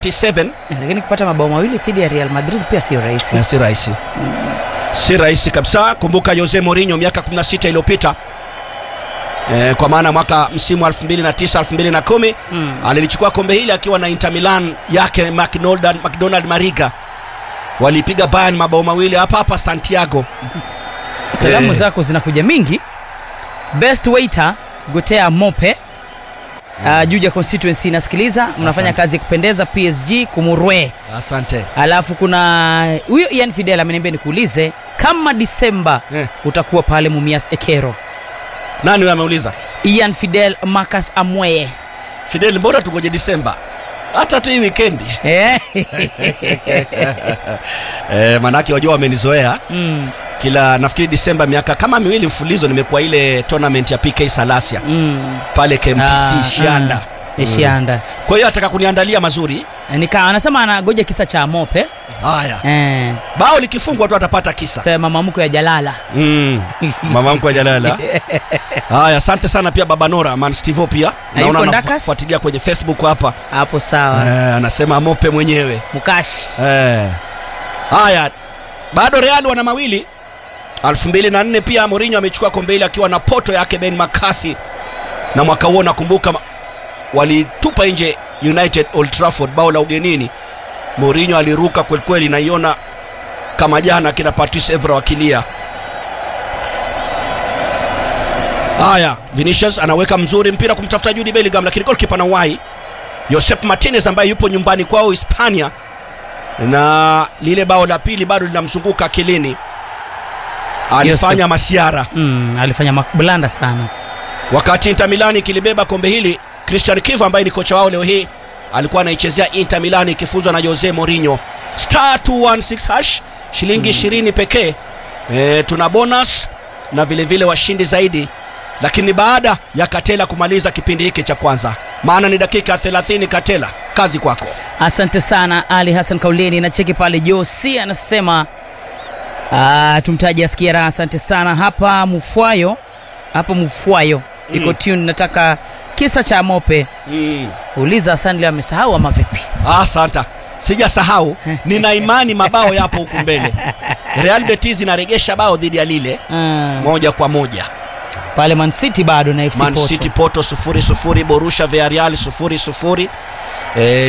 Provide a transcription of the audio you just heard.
97 lakini kupata mabao mawili dhidi ya Real Madrid pia sio rahisi. na si rahisi si rahisi kabisa kumbuka Jose Mourinho miaka 16 iliyopita e, kwa maana mwaka msimu 2009 2010 Mm. alilichukua kombe hili akiwa na Inter Milan yake McDonald, McDonald Mariga walipiga Bayern mabao mawili hapa hapa Santiago Salamu Eh. zako zinakuja mingi. Best waiter Gotea Mope uh, Juja constituency nasikiliza, mnafanya Asante. kazi ya kupendeza PSG Kumurwe. asante Alafu kuna huyo Ian Fidel ameniambia nikuulize kama Disemba eh. utakuwa pale Mumias Ekero. nani huyo ameuliza Ian Fidel Marcus Amweye. Fidel mbona tugoje Disemba hata tu hii wikendi Eh. e, manake wajua wamenizoea mm, kila nafikiri Disemba miaka kama miwili mfulizo nimekuwa ile tournament ya PK Salasia mm. pale KMTC Ah, Shianda ah, Shianda. kwa hiyo ataka kuniandalia mazuri Nika anasema anagoja kisa cha Mope. haya Eh. bao likifungwa tu atapata kisa Sema mama ya Jalala. mm. mama mkwe Jalala haya asante sana pia baba Nora man Stivo pia Na yuko Ndakas? anafuatilia kwenye Facebook hapa Hapo sawa. eh, anasema mope mwenyewe Mukash. Eh. Haya, bado Real wana mawili 2004 pia Mourinho amechukua kombe hili akiwa na poto yake Ben McCarthy, na mwaka huo nakumbuka ma- walitupa nje United Old Trafford bao la ugenini. Mourinho aliruka kwelikweli, naiona kama jana kina Patrice Evra wakilia. Haya, Vinicius anaweka mzuri mpira kumtafuta Jude Bellingham, lakini goalkeeper na wai Josep Martinez ambaye yupo nyumbani kwao Hispania na lile bao la pili bado linamzunguka akilini. Alifanya masiara Mm, alifanya mablanda sana. wakati Inter Milan ikilibeba kombe hili. Christian Kivu ambaye ni kocha wao leo hii alikuwa anaichezea Inter Milan ikifuzwa na Jose Mourinho. Star 216 hash shilingi 20 pekee. E, tuna bonus na vile vile washindi zaidi, lakini baada ya Katela kumaliza kipindi hiki cha kwanza, maana ni dakika 30. Katela, kazi kwako. Asante sana Ali Hassan Kauleni na cheki pale Josi anasema ah, tumtaji asikie raha. Asante sana hapa Mufwayo, hapa Mufwayo iko Mm. tune. Nataka kisa cha Mope, uliza Hassan leo amesahau ama vipi? Asanta, sijasahau. Nina imani mabao yapo huku mbele. Real Betis inaregesha bao dhidi ya Lille Ah, moja kwa moja. pale Man City bado na FC Man Porto. City Porto sufuri sufuri, Borussia Villarreal sufuri sufuri. Eh,